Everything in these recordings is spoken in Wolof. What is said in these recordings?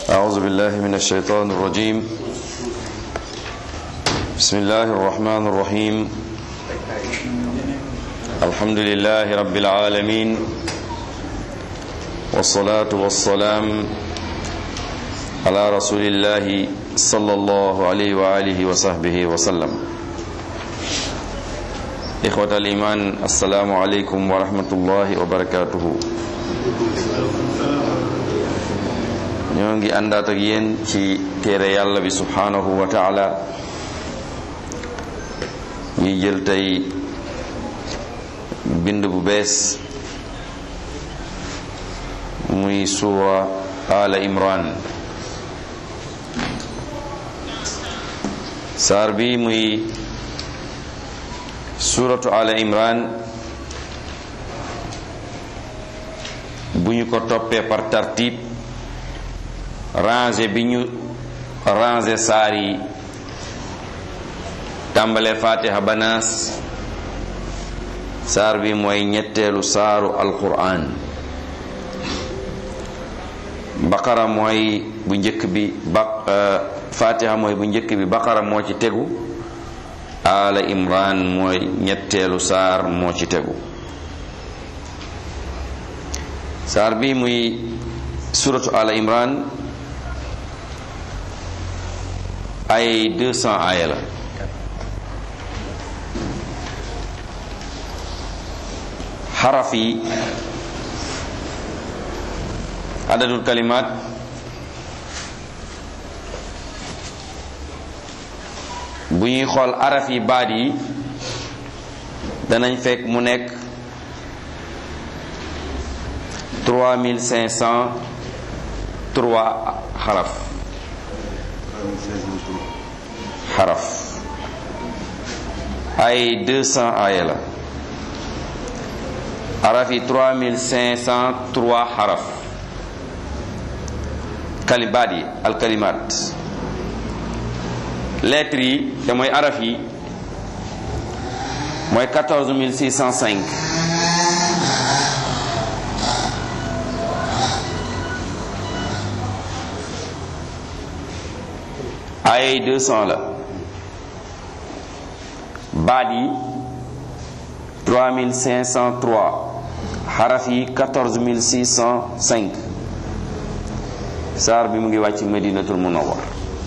أعوذ بالله من الشيطان الرجيم بسم الله الرحمن الرحيم الحمد لله رب العالمين والصلاة والسلام على رسول الله صلى الله عليه وآله وصحبه وسلم إخوة الإيمان السلام عليكم ورحمة الله وبركاته ñoo ngi àndaat ak yéen ci téere yàlla bi subhanahu wa taala ñuy jël tey bind bu bees muy suura ala imran saar bi muy suuratu ala imran bu ñu ko toppee par tartib rangé bi ñu rangé saar yi tàmbale fatiha banaas saar bi mooy ñetteelu saaru alquran baqara mooy bu njëkk bi ba fatiha mooy bu njëkk bi baqara moo ci tegu ala imran mooy ñetteelu saar moo ci tegu saar bi muy suratu ala imran ay 200 aaya la xaraf yi adadul kalimaat bu ñuy xool araf yi baat yi danañ fekk mu nekk 3503 xaraf xaraf ay 200 aaya la araf yi 3503 xaraf kalimaat yi alkalimaat lettres yi te mooy araf yi mooy 14605 ay 200 la baat yi 3503 xaraf yi 14605 saar bi mu ngi wàcc medinatul munawwar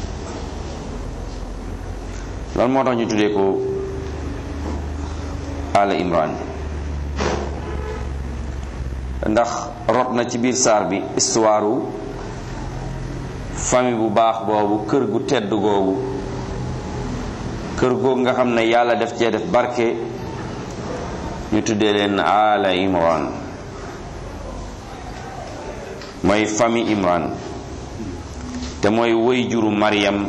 loolu moo tax ñu tuddee ko ala imran ndax rot na ci biir saar bi histoire famille bu baax boobu kër gu tedd googu kër googu nga xam ne yàlla def cee def barke ñu tuddee leen ala imran mooy famille imran te mooy woy juru Maryam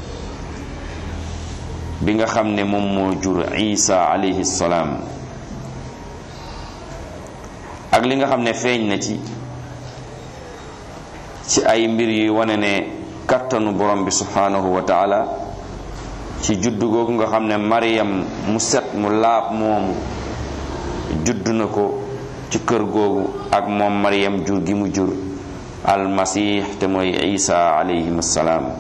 bi nga xam ne moom moo jur Isa alayhi salaam ak li nga xam ne feeñ na ci ci ay mbir yi wane ne kattanu borom bi subhanahu wa taala ci juddu googu nga xam ne Maryam mu set mu laab moomu juddu na ko ci kër googu ak moom Maryam jur gi mu jur almasih te mooy Isa alayhi salaam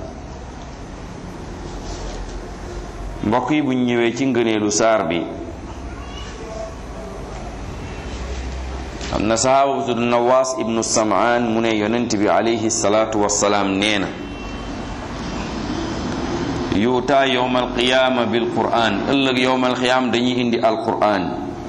mbokk yi bu ñu ñëwee ci ngëneelu saar bi am na sahaaba bu tudd nawaas ibnu samaan mu ne yonent bi alayhi salaatu wassalaam nee na yuutaa yowma alqiyaama bil quraan ëllëg yowma alqiyaama dañuy indi alquraan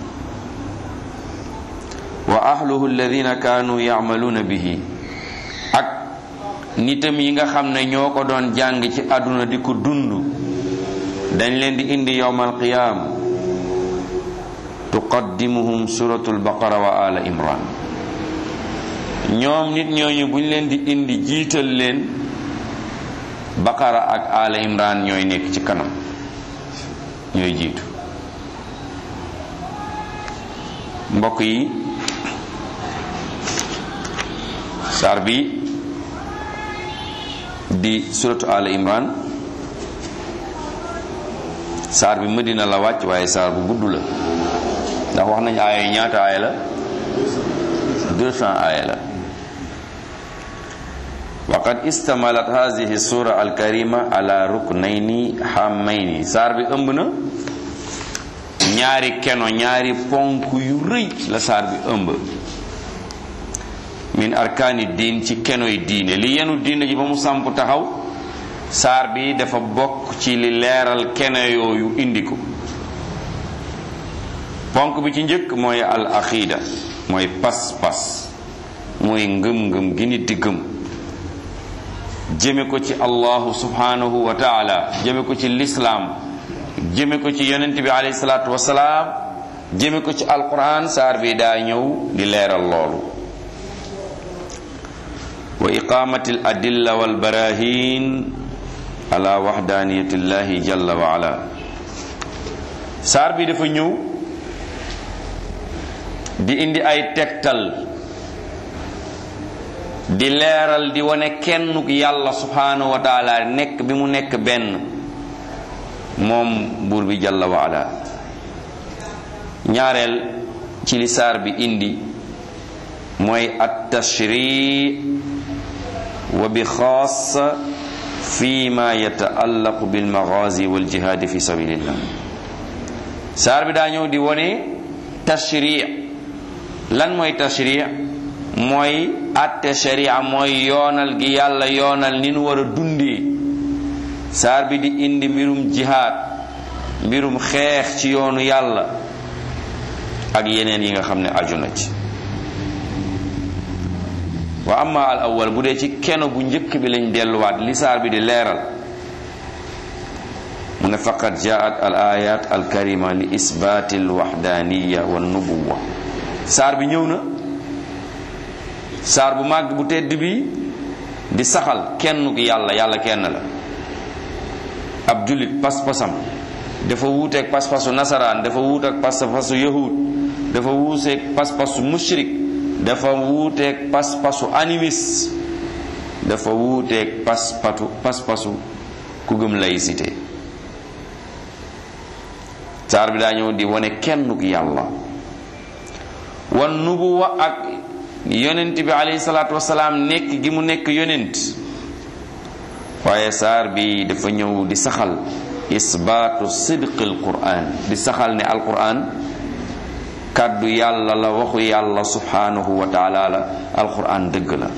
wa ahluhu alladina kaanu yacmaluuna bihi ak nitam yi nga xam ne ñoo ko doon jàng ci àdduna di ko dund dañ leen di indi yowmal qiyaam tuqaddimuhum suratul baqara wa ala imran ñoom nit ñooñu buñ leen di indi jiital leen baqara ak ala imran ñooy nekk ci kanam ñooy jiitu mbokk yi saar bi di suratu ala imran saar bi Madina la wàcc waaye saar bu gudd la ndax wax nañu aaya yi ñaata aaya la 200 aaya la wa waqad istamalat hadihi sura alkarima ala ruknayni hammayni saar bi ëmb na ñaari keno ñaari ponk yu rëy la saar bi ëmb min arkaani diin ci kenoy diine li yenu diine ji ba mu samp taxaw saar bi dafa bokk ci li leeral keno yooyu indi ko ponk bi ci njëkk mooy al aqida mooy pas-pas mooy ngëm-ngëm gi nit di gëm jëme ko ci allahu subhanahu wa taala jëme ko ci lislaam jëme ko ci yonent bi alayhi salaatu wasalaam jëme ko ci alquran saar bi daa ñëw di leeral loolu wa iqamati al adilla wal barahin ala waxdaniyati llahi jalla wa ala saar bi dafa ñëw di indi ay tegtal di leeral di wane kennuk yàlla subhanahu wa taala nekk bi mu nekk benn moom buur bi jalla wa ala ñaareel ci li saar bi indi mooy at tashri wa bi xaasa fi ma yataallaqu bil maghazi wal jihadi fi sabilillah saar bi daa ñëw di wane tashri lan mooy tashri mooy atte sharia mooy yoonal gi yàlla yoonal ni nu war a dundee saar bi di indi mbirum jihaad mbirum xeex ci yoonu yàlla ak yeneen yi nga xam ne aju na ci wa amma al awwal bu dee ci keno bu njëkk bi lañ delluwaat li saar bi di leeral mu ne faqad jaat al ayat al karima li isbaati al waxdaniya wa nubuwa saar bi ñëw na saar bu màgg bu tedd bi di saxal kenn ki yàlla yàlla kenn la ab jullit pas-pasam dafa wuuteeg pas-pasu nasaraan dafa wuuteeg pas-pasu yahud dafa wuuteeg pas-pasu mushrik dafa wuuteeg pas-pasu animis dafa wuuteeg pas-patu pas-pasu ku gëm laïcité saar bi daa ñëw di wane kenn ki yàlla wan nubuwa ak yonent bi alayhi salaatu wasalaam nekk gi mu nekk yonent waaye saar bi dafa ñëw di saxal isbaatu sidqi alquran di saxal ne alquran kàddu yàlla la waxu yàlla subhanahu wa taala la alquran dëgg la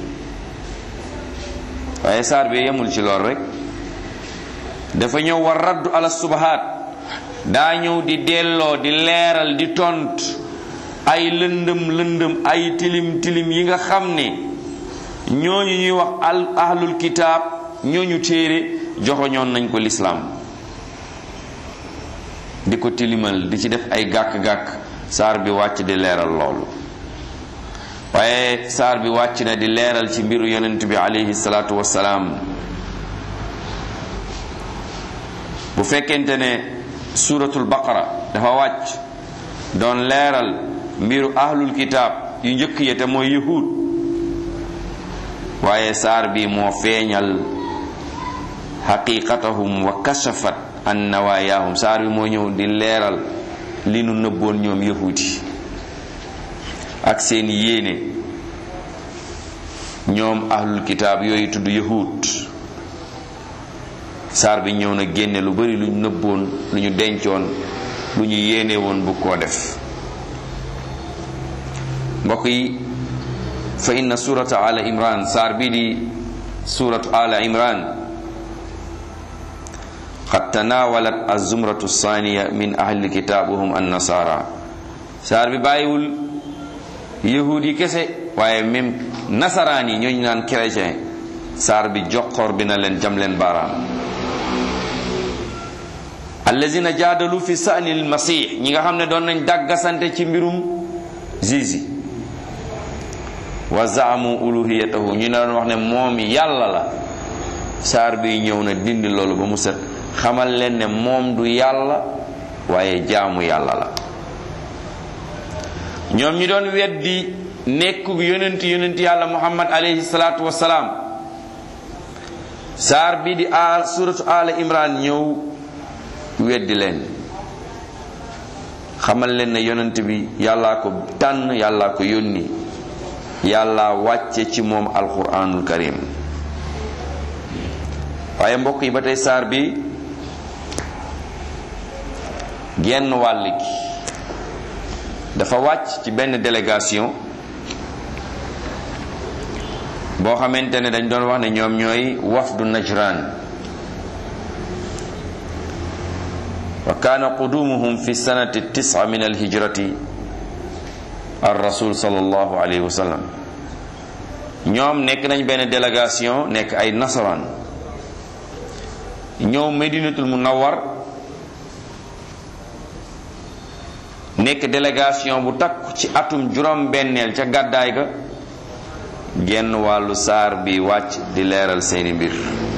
waaye saar bi yemul ci lool rek dafa ñëw war raddu ala subahaat daa ñëw di delloo di leeral di tont ay lëndëm lëndëm ay tilim tilim yi nga xam ne ñooñu ñuy wax al ahlul kitaab ñooñu téere joxoñoon nañ ko lislaam di ko tilimal di ci def ay gàkk-gàkk saar bi wàcc di leeral loolu waaye saar bi wàcc na di leeral ci mbiru yonent bi alayhi salaatu wassalaam bu fekkente ne suratul baqara dafa wàcc doon leeral mbiru ahlul kitaab yu njëkk ya te mooy yahud waaye saar bi moo feeñal xaqiqatahum wa kashafat an nawayaahum saar bi moo ñëw di leeral li nu nëbboon ñoom yahud yi ak seen yéene ñoom ahlul kitaab yooyu tudd yahud saar bi ñëw na génne lu bari lu ñu nëbboon lu ñu dencoon lu ñu yéene woon bu koo def mbokk yi fa inna surata ala imran saar bii di suratu ala imran qad tanawalat azumratu saniya min ahli kitab wahum annasara saar bi bàyyiwul yahud yi kese waaye même nasaraan yi ñooñu naan chrétien saar bi joxor bi na leen jam leen baaraam allazina jaadalu fi sa'ni almasih ñi nga xam ne doon nañ dàggasante ci mbirum zizi wa zaamu uluhiyatahu ñu ne doon wax ne moom yàlla la saar bi ñëw na dindi loolu ba mu set xamal leen ne moom du yàlla waaye jaamu yàlla la ñoom ñi doon weddi nekkug yonent yonent yàlla muhammad alayhi salaatu wasalaam saar bi di aal suratu ala imran ñëw weddi leen xamal leen ne yonent bi yàllaa ko tànn yàllaa ko yónni yàlla wàcce ci moom alquranul karim waaye mbokk yi ba tey saar bi genn wàll gi dafa wàcc ci benn délégation boo xamante ne dañ doon wax ne ñoom ñooy wafdu najran wa kaana qudumuhum fi sanati tisa min alhijrati ar rasul sallallahu alayhi wa sallam ñoom nekk nañ benn délégation nekk ay nasaraan ñëw medinatul munawwar nekk délégation bu takk ci atum juróom benneel ca gàddaay ga genn wàllu saar bi wàcc di leeral seeni mbir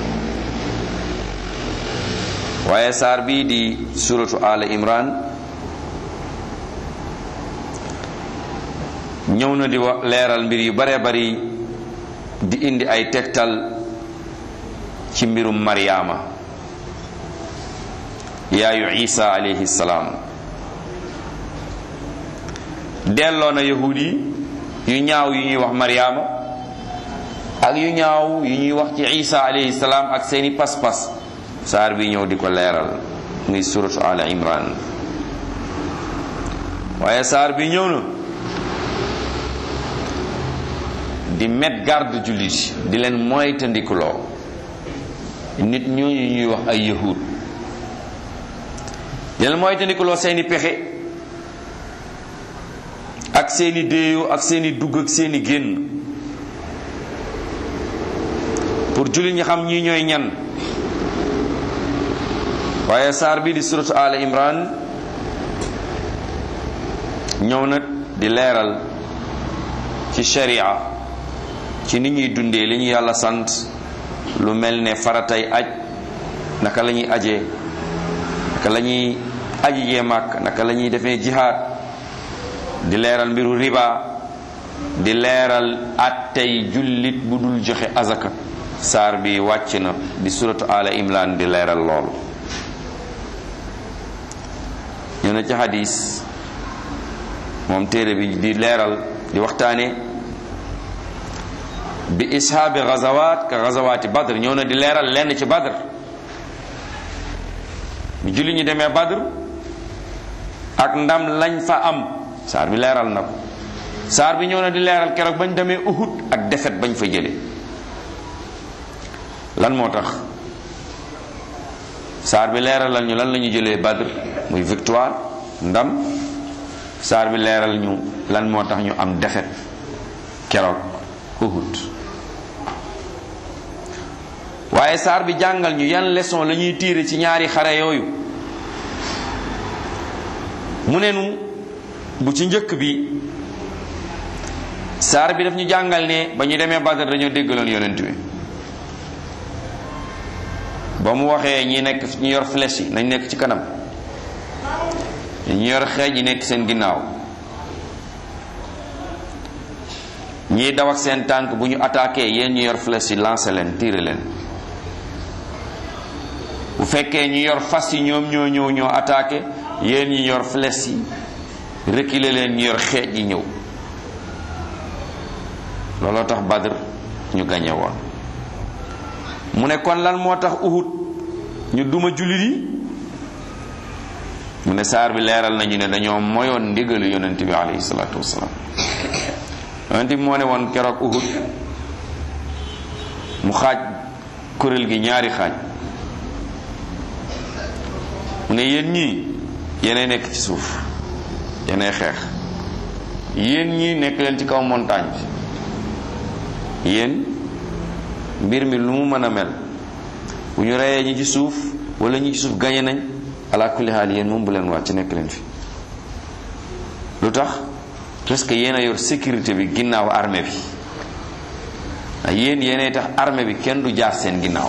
waaye saar bii di suratu ala imran ñëw na di wax leeral mbir yu bare bari di indi ay tegtal ci mbirum maryaama yaayu isa alayhi salaam delloo na yahud yi yu ñaaw yu ñuy wax maryaama ak yu ñaaw yu ñuy wax ci isa alayhi salaam ak seeni pas-pas saar bi ñëw di ko leeral muy suratu ala imran waaye saar bi ñëw na di met garde jullit di leen moytandikuloo nit ñooñu ñuy wax ay yahud di leen moytandikuloo seeni pexe ak seeni déeyoo ak seeni dugg ak seeni génn pour jullit ñi xam ñii ñooy ñan waaye saar bi di suratu ala imran ñëw na di leeral ci sharia ci ni ñuy dundee li ñu yàlla sant lu mel ne faratay aj naka la ñuy ajee naka la ñuy aji jee màkk naka la ñuy defee jihaad di leeral mbiru riba di leeral attey jullit bu dul joxe azaka saar bi wàcc na di suratu ala imran di leeral loolu ñu ne ci hadis moom téere bi di leeral di waxtaane bi ishaabi gazawat ka gazawaati badr ñëw na di leeral lenn ci badr bi julli ñu demee badr ak ndam lañ fa am saar bi leeral na ko saar bi ñëw na di leeral keroog bañ demee uhud ak defet bañ fa jële lan moo tax saar bi leeralal ñu lan la ñu jëlee badr muy victoire ndam saar bi leeral ñu lan moo tax ñu am defet keroog uhud waaye saar bi jàngal ñu yan leçon la ñuy tiire ci ñaari xare yooyu mu ne nu bu ci njëkk bi saar bi daf ñu jàngal ne ba ñu demee badar dañoo déggaloon yonent bi ba mu waxee ñi nekk ñu yor flèche yi nañ nekk ci kanam ñi yor xeej yi nekk seen ginnaaw ñiy daw ak seen tànk bu ñu attaqué yéen ñu yor flèche yi lancé leen tiré leen bu fekkee ñu yor fas yi ñoom ñoo ñëw ñoo attaqué yéen ñi yor flèche yi reculer leen ñu yor xeej yi ñëw looloo tax Badr ñu gañe woon mu ne kon lan moo tax Uhud ñu duma jullit yi mu ne saar bi leeral nañu ne dañoo moyoon ndigalu yonent bi alayhi salaatu wasalaam yonent bi moo ne woon keroog Uhud mu xaaj kuréel gi ñaari xaaj mu ne yéen ñii yéenay nekk ci suuf yéenay xeex yéen ñii nekk leen ci kaw montagne bi yéen mbir mi lu mu mën a mel bu ñu reyee ñi ci suuf wala ñi ci suuf gañe nañ ala kulli haal yéen moom bu leen wàcc nekk leen fi lu tax parce que yéen a yor sécurité bi ginnaaw armée bi ndax yéen yéenay tax armée bi kenn du jaar seen ginnaaw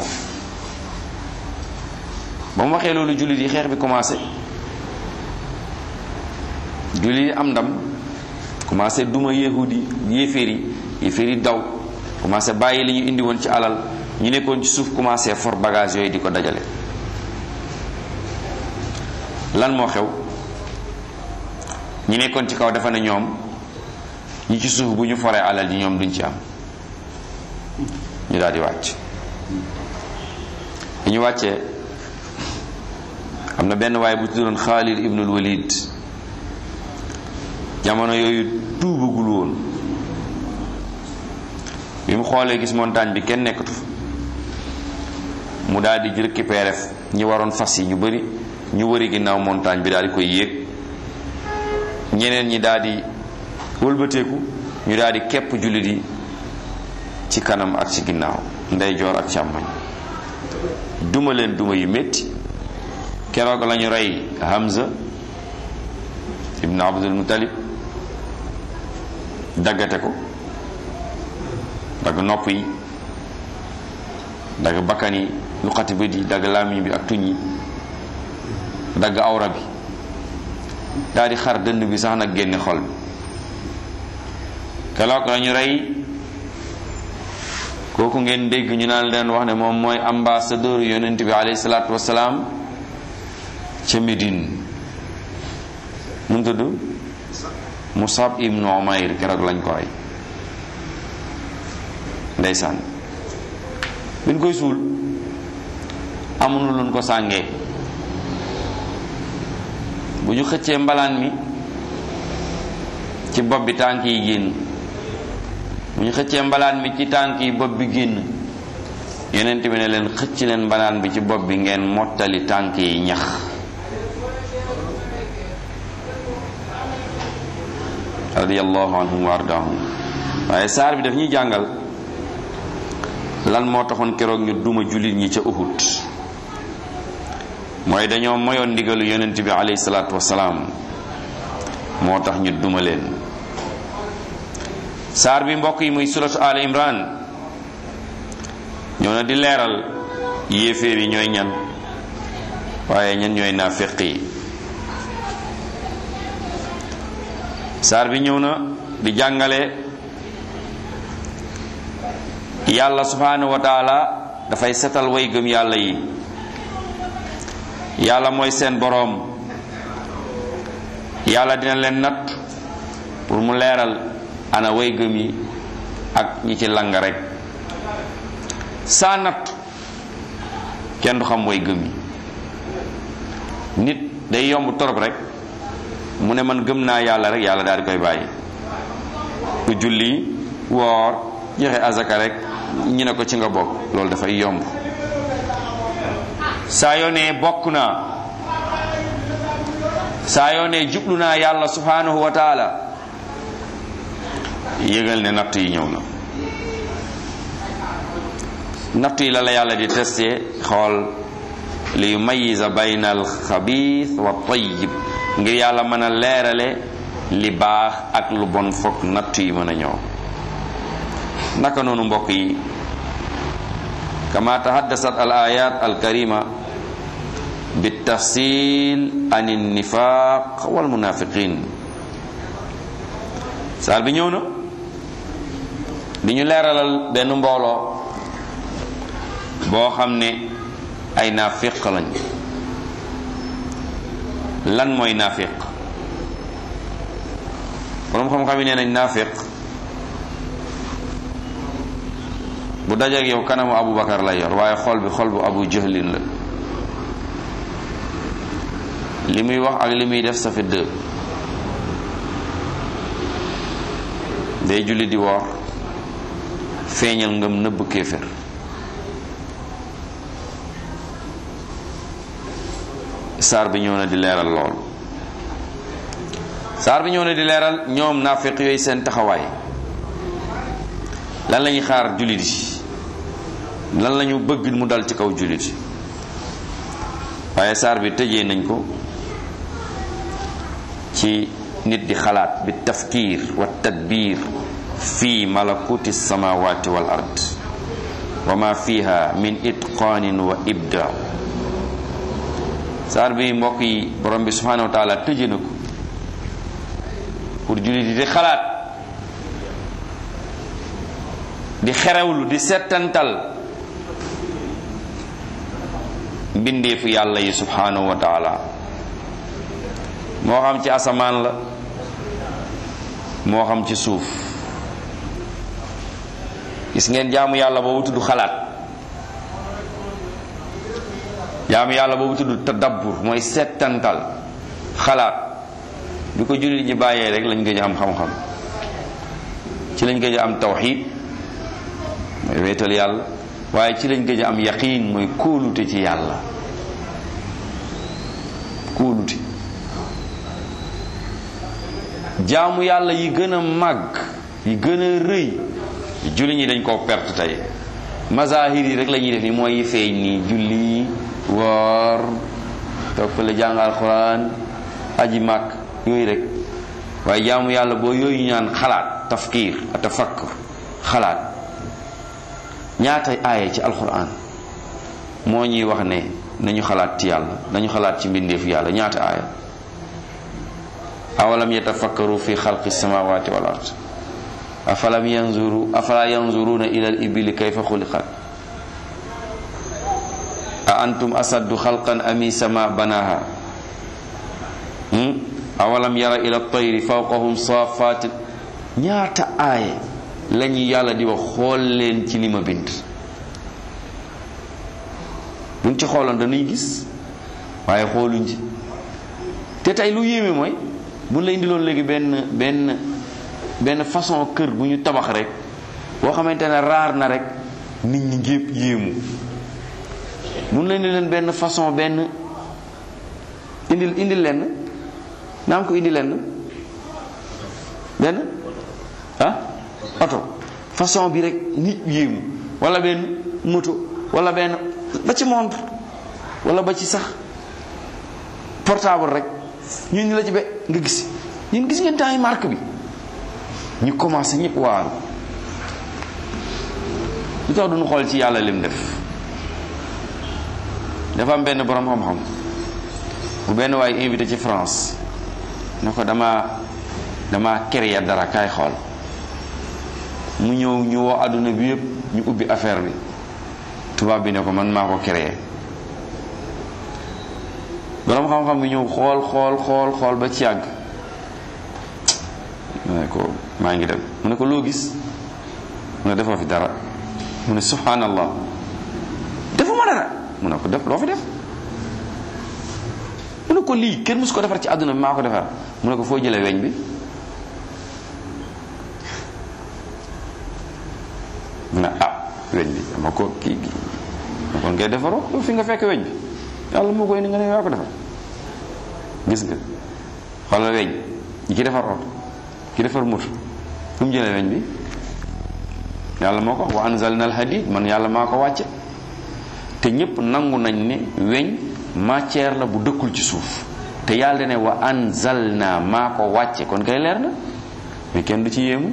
ba mu waxee loolu jullit yi xeex bi commencé jullit yi am ndam commencé duma yahudi yéeféer yi yéeféer yi daw commencé bàyyi li ñu indi woon ci alal ñu nekkoon ci suuf commencé for bagage yooyu di ko dajale lan moo xew ñi nekkoon ci kaw dafa ne ñoom ñi ci suuf bu ñu foree alal ji ñoom duñ ci am ñu daal di wàcc bi ñu wàccee am na benn waaye bu tuddoon Xaalid ibnul Walid jamono yooyu tuubagul woon bi mu xoolee gis montagne bi kenn nekkatu mu daal di récupérer ñi waroon fas yi ñu bari ñu wëri ginnaaw montagne bi daal di koy yéeg ñeneen ñi daal di wëlbateeku ñu daal di képp jullit yi ci kanam ak ci ginnaaw ndeyjoor ak càmmoñ duma leen duma yu métti keroog lañu rey Hamza ibn Abdul Muttalib daggate ko dagg nopp yi dagg bakkan yi luqati bët yi dagg làmmiñ bi ak tuñ yi dagg awra bi daal di xar dënd bi sax nag génne xol bi keroog lañu rey kooku ngeen dégg ñu naan leen wax ne moom mooy ambassadeur yonent bi alayhi salaatu wasalaam ca Médine mu tudd Musab ibnu Umayr keroog lañ ko rey ndeysaan biñ koy suul amuñu luñ ko sàngee bu ñu xëccee mbalaan mi ci bopp bi tànk yi génn bu ñu xëccee mbalaan mi ci tànk yi bopp bi génn yeneen bi ne leen xëcc leen mbalaan bi ci bopp bi ngeen mottali tànk yi ñax radiyallahu anhum wa ardaahum waaye saar bi daf ñuy jàngal lan moo taxoon keroog ñu duma jullit ñi ca Uhud mooy dañoo moyoon ndigalu yonent bi alayhi salaatu wasalaam moo tax ñu duma leen saar bi mbokk yi muy suratu al imran ñoo na di leeral yéeféer yi ñooy ñan waaye ñan ñooy naafiq yi saar bi ñëw na di jàngale yàlla subhanahu wa taala dafay setal way gëm yàlla yi yàlla mooy seen boroom yàlla dina leen natt pour mu leeral ana way gëm yi ak ñi ci lang rek saa natt kenn du xam way gëm yi nit day yomb torop rek mu ne man gëm naa yàlla rek yàlla daal di koy bàyyi ku julli woor joxe azaka rek ñu ne ko ci nga bokk loolu dafay yomb saa yoo ne bokk naa saa yoo ne jublu naa yàlla subhanahu wa taala yëgal ne natt yi ñëw na natt yi la la yàlla di testé xool li yumayisa bayna al xabiis wa tayyib ngir yàlla mën a leerale li baax ak lu bon fokk natt yi mën a ñëw naka noonu mbokk yi kama tahaddasat al ayat al karima bi tafsil an nifaq wal munafiqin saar bi ñëw na di ñu leeralal benn mbooloo boo xam ne ay naafiq lañ lan mooy naafiq borom xam-xam yi nee nañ naafiq bu dajeek yow kanamu Abu Bakar lay yor waaye xol bi xol bu Abu Jahlin la li muy wax ak li muy def ça fait deux day julli di woor feeñal ngëm nëbb kéefër saar bi ñëw na di leeral lool saar bi ñëw na di leeral ñoom naafiq yooyu seen taxawaay lan lañuy xaar jullit yi lan lañu bëgg mu dal ci kaw jullit yi waaye saar bi tëjee nañ ko ci nit di xalaat bi tafkiir wa tadbiir fi malakuti samawati wal ard wa ma fiha min itqaanin wa ibda saar bi mbokk yi borom bi subhanahu wa taala tëje na ko pour jullit yi di xalaat di xerewlu di settantal mbindeefu yàlla yi subhanahu wa taala moo xam ci asamaan la moo xam ci suuf gis ngeen jaamu yàlla boobu tudd xalaat jaamu yàlla boobu tudd tadabbur mooy settantal xalaat bi ko jullit ñi bàyyee rek lañ gëj a am xam-xam ci lañ gëj a am tawxid mooy wéetal yàlla waaye ci lañ gëj a am yaqiin mooy kóolute ci yàlla kóolute jaamu yàlla yi gën a màgg yi gën a rëy julli ñi dañ koo perte tey mazahir yi rek la ñuy def ni mooy feeñ nii julli woor toog fële jàng alxuraan aji màkk yooyu rek waaye jaamu yàlla boo yooyu ñaan xalaat tafkiir a tafakkur xalaat ñaata aaya ci alxuraan moo ñuy wax ne nañu xalaat ci yàlla nañu xalaat ci mbindeefu yàlla ñaata aaya awalam yatafakkaru fi xalqi samawati wal ard afalam yanzuru afala yanzuruna ila al ibili kayfa xuliqat a antum asaddu xalqan ami sama banaha awalam yara ila tayri fawqahum safatin ñaata aaya lañu yàlla di wax xool leen ci li ma bind buñ ci xooloon dañuy gis waaye xooluñ ci te tey lu yéeme mooy buñ la indiloon léegi benn benn benn façon kër bu ñu tabax rek boo xamante ne raar na rek nit ñi ngépp yéemu buñ la indi leen benn façon benn indil indil leen naam ko indi leen benn ah oto façon bi rek nit yéemu wala benn moto wala benn ba ci montre wala ba ci sax portable rek ñun ñu la ci be nga gis ñun gis ngeen temps yi marque bi ñu commencé ñëpp waaru lu tax duñu xool ci yàlla lim def dafa am benn borom xam-xam bu benn waaye invité ci France ne ko dama dama créer dara kaay xool mu ñëw ñu woo àdduna bi yëpp ñu ubbi affaire bi tubaab bi ne ko man maa ko créer borom xam-xam bi ñëw xool xool xool xool ba ci yàgg mu ne ko maa ngi dem mu ne ko loo gis mu ne defoo fi dara mu ne subhanallah defuma dara mu ne ko def loo fi def mu ne ko lii kenn musu ko defar ci àdduna bi maa ko defar mu ne ko foo jëlee weñ bi mu ne ah weñ bi dama ko kii gi ma kon ngay defaroo yow fi nga fekk weñ bi yàlla moo koy indi nga ne yaa ko defar gis nga xoolal weñ ñi ki defar oto ki defar moto fu mu jëlee weñ bi yàlla moo ko wax wa anzalna al hadid man yàlla maa ko wàcce te ñépp nangu nañ ne weñ matière la bu dëkkul ci suuf te yàlla ne wa anzalna maa ko wàcce kon kay leer na mais kenn du ci yéemu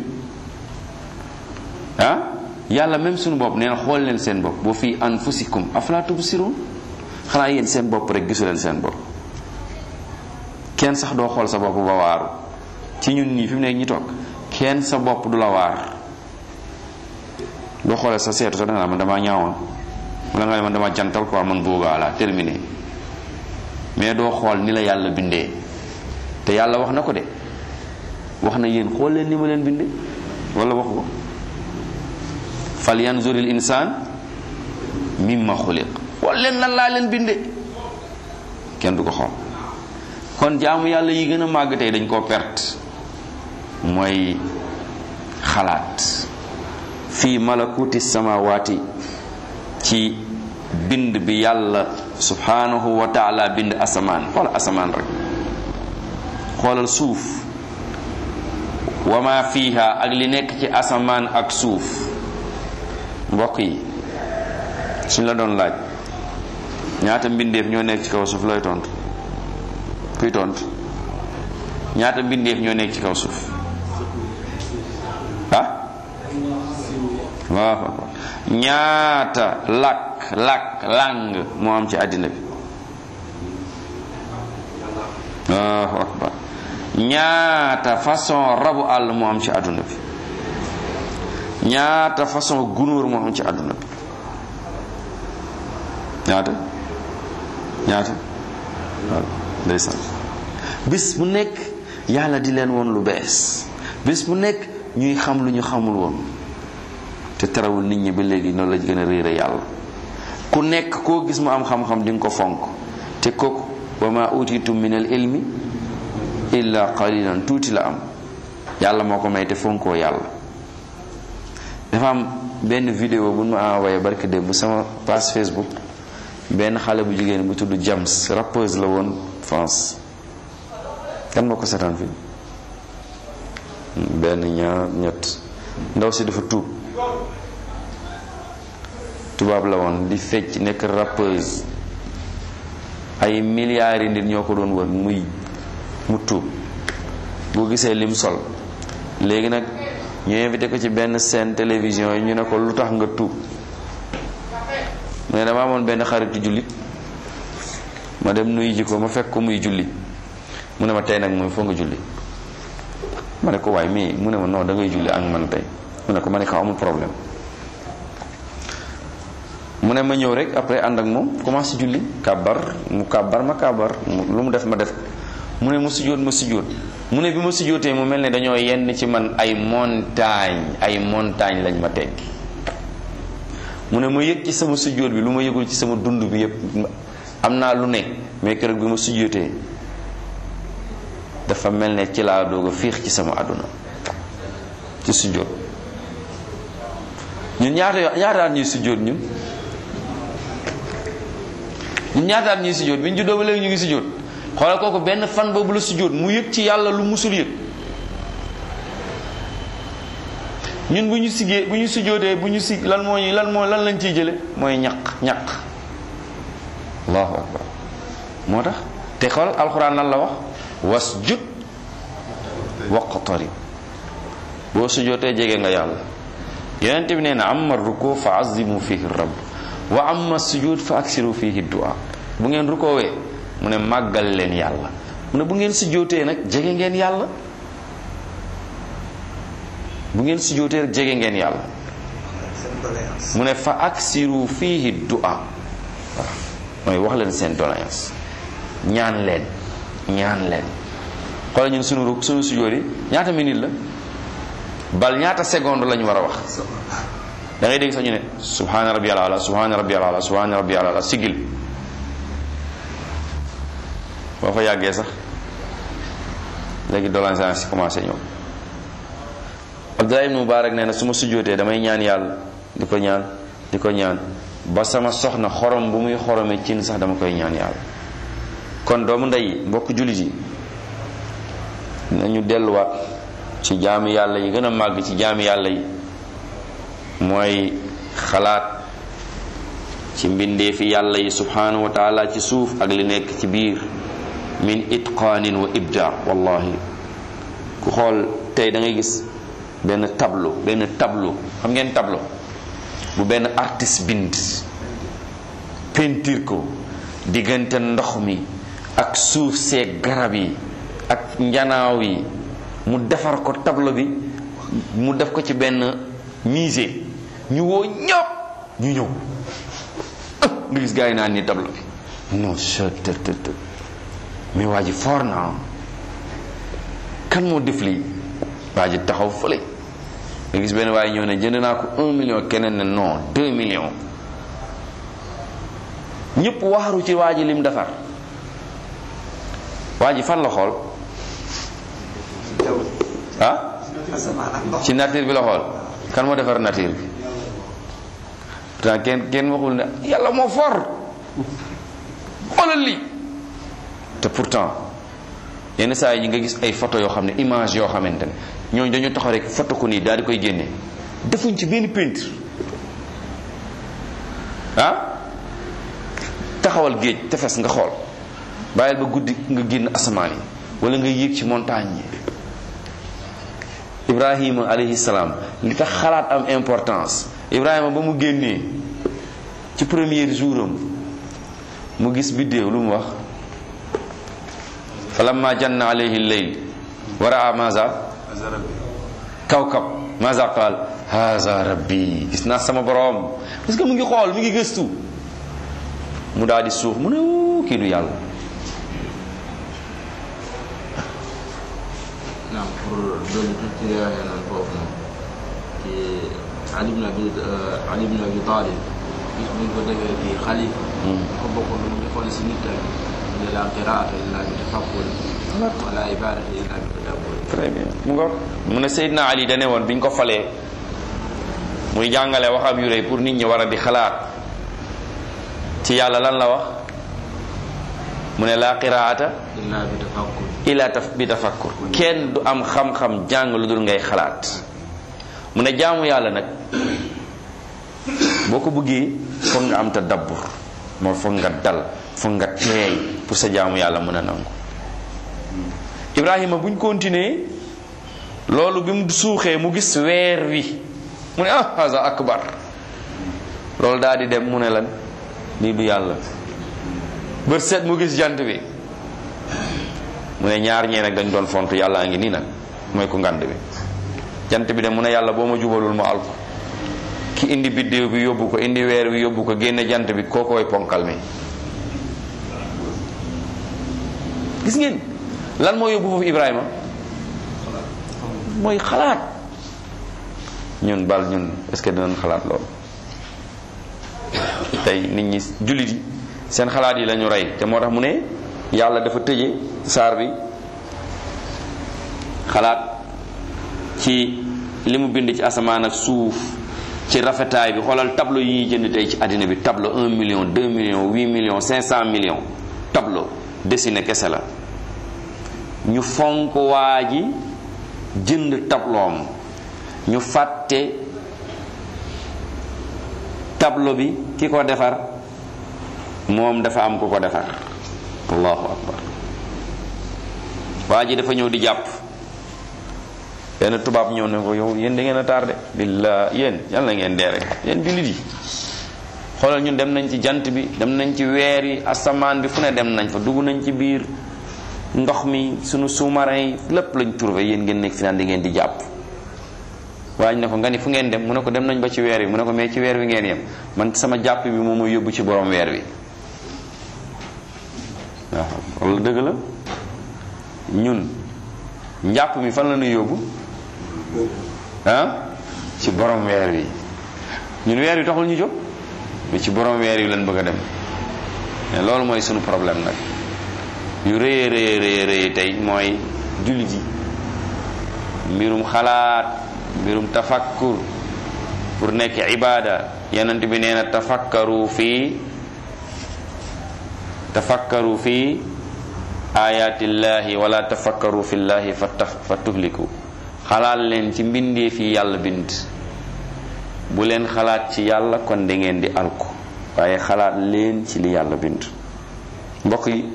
ah yàlla même suñu bopp nee na xool leen seen bopp wa fi anfusikum afala tubsirun xanaa yéen seen bopp rek gisu leen seen bopp kenn sax doo xool sa bopp ba waaru ci ñun ñii fi mu ne ñi toog kenn sa bopp du la waar doo xoolee sa seetu sax danga man damaa ñaawoon wala nga ne man dama jantal quoi man boobaa la terminé mais doo xool ni la yàlla bindee te yàlla wax na ko de wax na yéen xool leen ni ma leen bindee wala wax ko fal yanzuril insaan mimma xuliq xool leen lan laa leen bindee kenn du ko xool kon jaamu yàlla yi gën a màgg tey dañ koo perte mooy xalaat fii malakuti samawaati ci bind bi yàlla subhanahu wa taala bind asamaan xoolal asamaan rek xoolal suuf wa ma fiha ak li nekk ci asamaan ak suuf mbokk yi suñ la doon laaj ñaata mbindeef ñoo nekk ci kaw suuf looy tontu kuy tontu ñaata mbindeef ñoo nekk ci kaw suuf ah waaw ñaata làkk làkk lang moo am ci àddina bi allahu akbar ñaata façon rabu àll moo am ci àdduna bi ñaata façon gunóor moo am ci àdduna bi ñaata ñaata waaw ndeysaan bis bu nekk yàlla di leen woon lu bees bis bu nekk ñuy xam lu ñu xamul woon te terewul nit ñi ba léegi noonu lañ gën a réere yàlla ku nekk koo gis mu am xam-xam di nga ko fonk te kooku wa ma utitum min al ilmi illa qalilan tuuti la am yàlla moo ko may te fonkoo yàlla dafa am benn vidéo bu ma envoyé barki démb bu sama page Facebook benn xale bu jigéen bu tudd Jams rappeuse la woon France kan moo ko seetaan fi benn ñaar ñett ndaw si dafa tuub tubaab la woon di fecc nekk rappeuse ay milliards yi nit ñoo ko doon wër muy mu tuub boo gisee lim sol léegi nag ñu invité ko ci benn scène télévision yi ñu ne ko lu tax nga tuub mu ne dama amoon benn xaritu jullit ma dem nuyu ji ko ma fekk ko muy julli mu ne ma tey nag mooy foo nga julli ma ne ko waay mais mu ne ma non da ngay julli ak man tey mu ne ko ma ne ko amul problème mu ne ma ñëw rek après ànd ak moom commencé julli kàbbar mu kàbbar ma kàbbar lu mu def ma def mu ne mu sujjóot ma sujjóot mu ne bi ma sujjóotee mu mel ne dañoo yenn ci man ay montagne ay montagne lañ ma teggi mu ne ma yëg ci sama sujjóot bi lu ma yëgul ci sama dund bi yépp am naa lu ne mais keroog bi ma sujjóotee dafa mel ne ci laa doog a fiix ci sama àdduna ci sujjóot ñun ñaata yo- ñaataat ñuy sujjóot ñun ñun ñaataat ñuy sujjóot bi ñu juddoo ba léegi ñu ngi sujjóot xoolal kooku benn fan boobu la sujjóot mu yëg ci yàlla lu musul yëg ñun bu ñu siggee bu ñu sujjóotee bu ñu si lan moo ñu lan moo lan lañ ciy jële mooy ñaq ñaq allahu akbar moo tax te xool alxuraan lan la wax wasjud waqtarib boo sujjóotee jege nga yàlla yonent bi nee na amma ruku fa azimu fihi rabb wa amma sujud fa aksiru fihi du'a bu ngeen rukoowee mu ne màggal leen yàlla mu ne bu ngeen sujjóotee nag jege ngeen yàlla bu ngeen sujjóotee rek jege ngeen yàlla mu ne fa aksiru fihi du'a waaw mooy wax leen seen doléance ñaan leen ñaan leen xoolal ñun sunu ru sunu sujjóot yi ñaata minute la bal ñaata seconde lañu war a wax da ngay dégg sax ñu ne subhana rabbiyal ala subhana rabbiyal ala subhana rabbiyal ala sigil boo fa yàggee sax léegi doléance si commencé ñëw Abdullah ibn Mubarak nee na su ma sujjóotee damay ñaan yàlla di ko ñaan di ko ñaan ba sama soxna xorom bu muy xorome cin sax dama koy ñaan yàlla kon doomu ndey mbokk jullit yi nañu delluwaat ci jaami yàlla yi gën a màgg ci jaami yàlla yi mooy xalaat ci mbindeefi yàlla yi subhanahu wa taala ci suuf ak li nekk ci biir min itqaanin wa ibda wallahi ku xool tey da ngay gis benn tableau benn tableau xam ngeen tableau bu benn artiste bind peinture ko diggante ndox mi ak suuf see garab yi ak njanaaw yi mu defar ko tableau bi mu def ko ci benn musée ñu woo ñëpp ñu ñëw nga gis gars yi naan ni tableau bi non chettt mais waa ji foor na kan moo def lii waa ji taxaw fële nga gis benn waaye ñëw ne jënd naa ko un million keneen ne non deux millions ñëpp waaru ci waa ji lim defar waa ji fan la xool ah ci nature bi la xool kan moo defar nature bi pourtant kenn kenn waxul ne yàlla moo for xoolal lii te pourtant yenn saa yi ñi nga gis ay photo yoo xam ne image yoo xamante ne ñooñu dañu taxaw rek photo ko nii daal di koy génne defuñ ci benn peinture ah taxawal géej tefes nga xool bàyyil ba guddi nga génn asamaan yi wala nga yéeg ci montagne yi ibrahima alayhi salaam li tax xalaat am importance ibrahima ba mu génnee ci premier jour am mu gis biddéew lu mu wax falamma janna alayhi lleyl wa raa maza kawkab maza qaal haza rabbi gis naa sama borom parce que mu ngi xool mi ngi gëstu mu daal di suux mu ne wuu kii du yàlla naam pour dolli tuuti ci leeral noonu foofu noonu ci Ali ibn Abi Ali ibn Abi Talib bis bu ñu ko defee di xalifa ko bokkoon lu mu di xool si nit tamit mu ne la qiraata illa bi tafakkul wala ibadata illa bi tadabbur très bien mu nga mu ne Seydina Ali dane woon bi ñu ko falee muy jàngale waxam yu rëy pour nit ñi war a di xalaat ci yàlla lan la wax mu ne la qiraata illa bi tafakkul ila taf bi tafakkur kenn du am xam-xam jàng lu dul ngay xalaat mu ne jaamu yàlla nag boo ko bëggee foog nga am tadabbur moo foog nga dal foog nga teey pour sa jaamu yàlla mën a nangu Ibrahima buñ continuer loolu bi mu suuxee mu gis weer wi mu ne ah haza akbar loolu daal di dem mu ne lan lii du yàlla bët set mu gis jant bi mu ne ñaar ñee nag dañ doon font yàlla ngi nii nag mooy ko ngand bi jant bi de mu ne yàlla boo ma jubalul ma alko ki indi biddéew bi yóbbu ko indi weer bi yóbbu ko génne jant bi kookooy ponkal mi gis ngeen lan moo yóbbu foofu Ibrahima mooy xalaat ñun bal ñun est-ce que dinañ xalaat loolu tey nit ñi jullit yi seen xalaat yi lañu rey te moo tax mu ne yàlla dafa tëje saar bi xalaat ci li mu bind ci asamaan ak suuf ci rafetaay bi xoolal tableau yi ñuy jënd tey ci àddina bi tableau 1 million 2 millions 8 millions 500 millions tableau dessiné kese la ñu fonk waa ji jënd tabloom ñu fàtte tableau bi ki ko defar moom dafa am ku ko defar allahu akbar waa ji dafa ñëw di jàpp benn tubaab ñëw ne ko yow yéen da ngeen a tardé billa yéen yal na ngeen dee rek yéen jullit yi xoolal ñun dem nañ ci jant bi dem nañ ci weer yi asamaan bi fu ne dem nañ fa dugg nañ ci biir ndox mi sunu sous-marin yi lépp lañ trouvé yéen ngeen nekk fi naan di ngeen di jàpp waaye ñu ne ko nga ni fu ngeen dem mu ne ko dem nañ ba ci weer wi mu ne ko mais ci weer wi ngeen yem man sama jàpp bi moom mooy yóbbu ci borom weer wi waaw loolu dëgg la ñun njàpp mi fan la ñu yóbbu ah ci borom weer wi ñun weer wi taxul ñu jóg mais ci borom weer wi lañ bëgg a dem mais loolu mooy sunu problème nag yu rëy rëy rëy rëy tey mooy jullit yi mbirum xalaat mbirum tafakkur pour nekk ibada yonent bi nee na tafakkaru fii tafakkaru fii ayatillahi wala tafakkaru fillahi fa taf fa tuhliku xalaat leen ci mbindee fi yàlla bind bu leen xalaat ci yàlla kon da ngeen di alku waaye xalaat leen ci li yàlla bind mbokk yi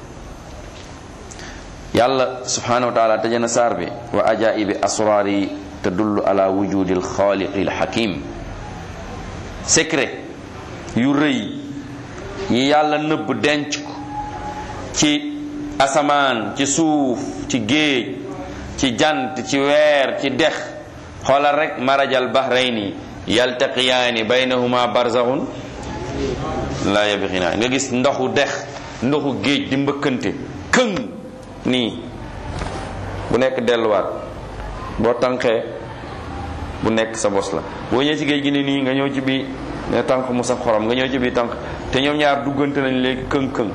yàlla subhanahu wa taala tëjana saar bi wa ajaibi asraari tadullu ala wujudi alxaaliqi alxakim secret yu rëy yi yàlla nëbb denc ko ci asamaan ci suuf ci géej ci jant ci weer ci dex xoolal rek marajal bahrayni yaltaqiyaani baynahuma barzaxun la yabxinaan nga gis ndoxu dex ndoxu géej di mbëkkante këng nii bu nekk delluwaat boo tànqee bu nekk sa bos la boo ñëwee ci géej gi ne nii nga ñëw ci bii ne tànk mu saf xorom nga ñëw ci bii tànk te ñoom ñaar duggante nañ léegi këng këng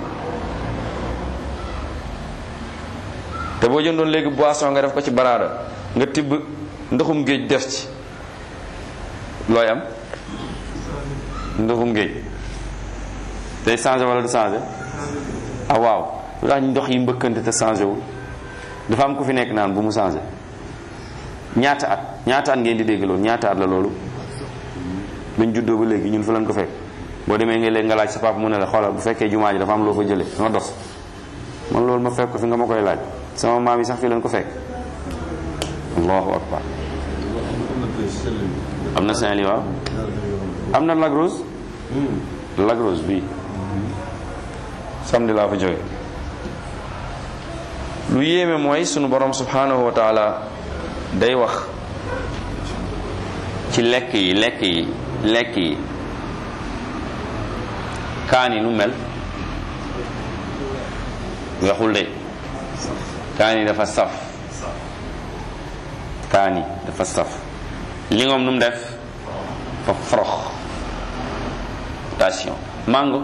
te boo jëndoon léegi boisson nga def ko ci baraada nga tibb ndoxum géej def ci looy am ndoxum géej day changé wala du changé ah waaw lu tax ndox yi mbëkkante te changé wul dafa am ku fi nekk naan bu mu changé ñaata at ñaata at ngeen di dégg loolu ñaata at la loolu bañ juddoo ba léegi ñun fa lañ ko fekk boo demee nga léegi nga laaj sa papa mu ne la xoolal bu fekkee jumaa ji dafa am loo fa jële nga dos man loolu ma fekk ko fi nga ma koy laaj sama maam yi sax fi leen ko fekk allahu akbar am na Saint-Louis waaw am na Lagrose Lagrose bii samedi laa fa jóge lu yéeme mooy sunu borom subhanahu wa taala day wax ci lekk yi lekk yi lekk yi kaani nu mel weexul de kaani dafa saf kaani dafa saf lingom nu mu def fa forox attention mango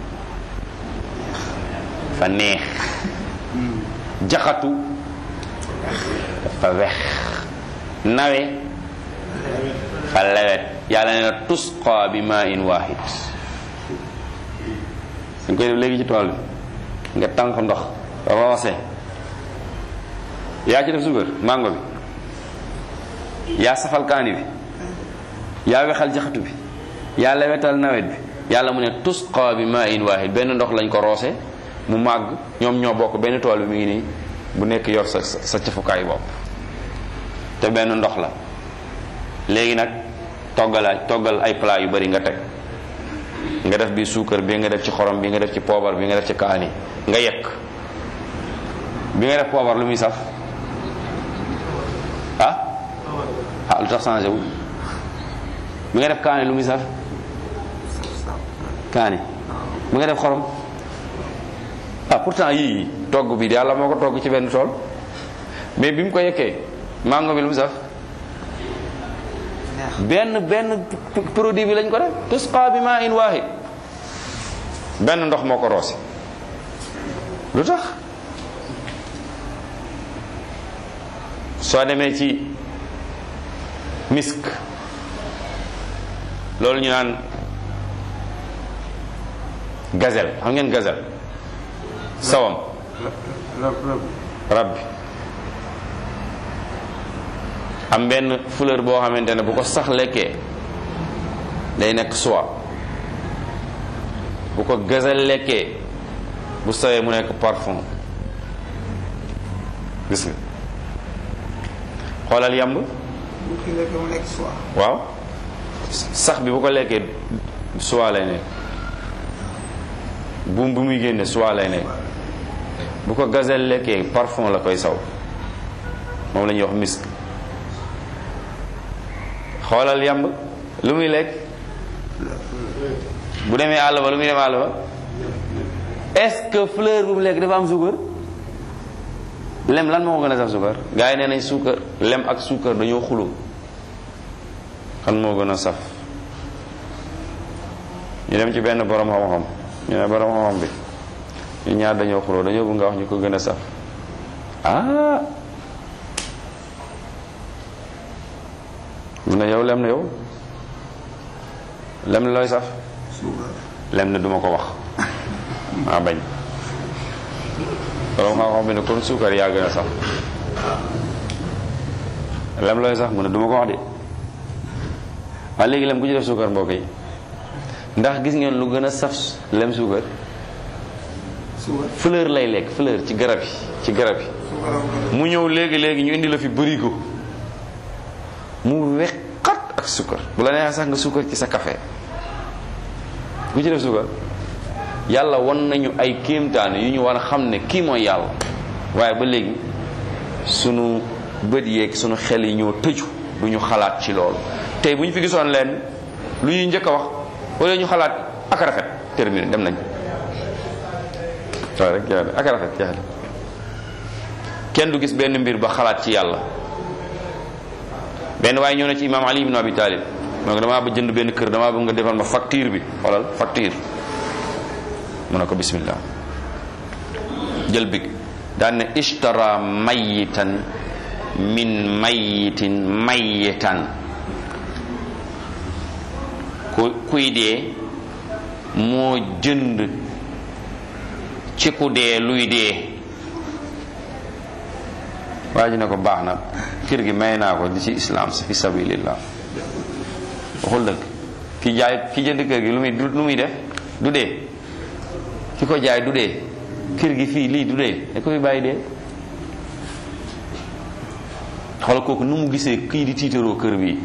fa neex jaxatu dafa wex nawe fa lewet yàlla nee na tusqa bi ma in wahid dañ koy def léegi ci tool bi nga tànk ndox roose yaa ci def suukar mango bi yaa safal kaani bi yaa wexal jaxatu bi yaa lewetal nawet bi yàlla mu ne tusqa bi ma in wahid benn ndox lañ ko roose mu màgg ñoom ñoo bokk benn tool bi mi ngi nii bu nekk yor sa sa cafukaay bopp te benn ndox la léegi nag toggal toggal ay plat yu bari nga teg nga def bi suukar bi nga def ci xorom bi nga def ci poobar bi nga def ci kaani nga yekk bi nga def poobar lu muy saf ah ah lu tax changé wu bi nga def kaani lu muy saf kaani bi nga def xorom ah pourtant yii togg bi yàlla moo ko togg ci benn tool mais bi mu ko yekkee mango bi lu mu saf benn benn produit bi lañ ko def tusqa bi ma in wahid benn ndox moo ko roose lu tax soo demee ci misk loolu ñu naan gazelle xam ngeen gazelle sawam rab bi am benn fleur boo xamante ne bu ko sax lekkee day nekk soie bu ko gazelle lekkee bu sawee mu nekk parfum gis nga xoolal yamb waaw sax bi bu ko lekkee soie lay nekk buum bu muy génne soie lay nekk bu ko gazelle lekkee parfum la koy saw moom la ñuy wax misk xoolal yamb lu muy lekk bu demee àll ba lu muy dem àll ba est-ce que fleur bu mu lekk dafa am suukar lem lan moo gën a saf suukar gars yi nee nañ suukar lem ak suukar dañoo xuloo kan moo gën a saf ñu dem ci benn borom xam-xam ñu ne borom xam-xam bi ñu ñaar dañoo xuloo dañoo bëgg nga wax ñu ko gën a saf ah mu ne yow lem na yow lem na looy saf lem na duma ko wax maa bañ borom xam-xam bi ne kon suukar yaa gën a saf lem looy saf mu ne duma ko wax de waaye léegi lem ku ci def suukar mbokk yi ndax gis ngeen lu gën a saf lem suukar fleur lay lekk fleur ci garab yi ci garab yi mu ñëw léegi léegi ñu indi la fi bërigo mu weqat ak suukar bu la neexee sax nga suukar ci sa café ku ci def suukar yàlla won nañu ay kéemtaane yu ñu war a xam ne kii mooy yàlla waaye ba léegi sunu bët yeeg sunu xel yi ñoo tëju du ñu xalaat ci loolu tey bu ñu fi gisoon leen lu ñuy njëkk a wax wala ñu xalaat ak rafet terminé dem nañ waaw rek yaa ak rafet yaa kenn du gis benn mbir ba xalaat ci yàlla benn waaye ñëw na ci imam ali ibn abi talib mu ne ko damaa ba jënd benn kër damaa bëgg nga defal ma facture bi xoolal facture mu ne ko bismillah jël big daan ne ishtara mayitan min mayitin mayitan ku kuy dee moo jënd ci ku dee luy dee waa ji ne ko baax na kër gi may naa ko di ci islam fi sabilillah waxul dëgg ki jaay ki jënd kër gi lu muy lu muy def du dee ki ko jaay du dee kër gi fii lii du dee da ko fi bàyyi dee xoolal kooku nu mu gisee kii di tiitaroo kër bi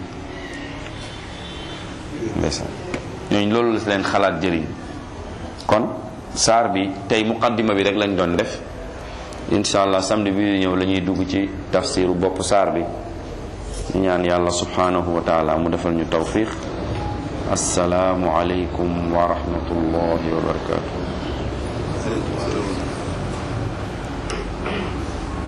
ndeysaan ñooñu loolu la si leen xalaat jëriñ kon saar bi tey muqaddima bi rek lañ doon def incha allah samedi bi ñëw la ñuy dugg ci tafsiru bopp saar bi ñu ñaan yàlla subhanahu wa taala mu defal ñu tawfiq assalaamu aleykum wa rahmatullahi wa barakatuh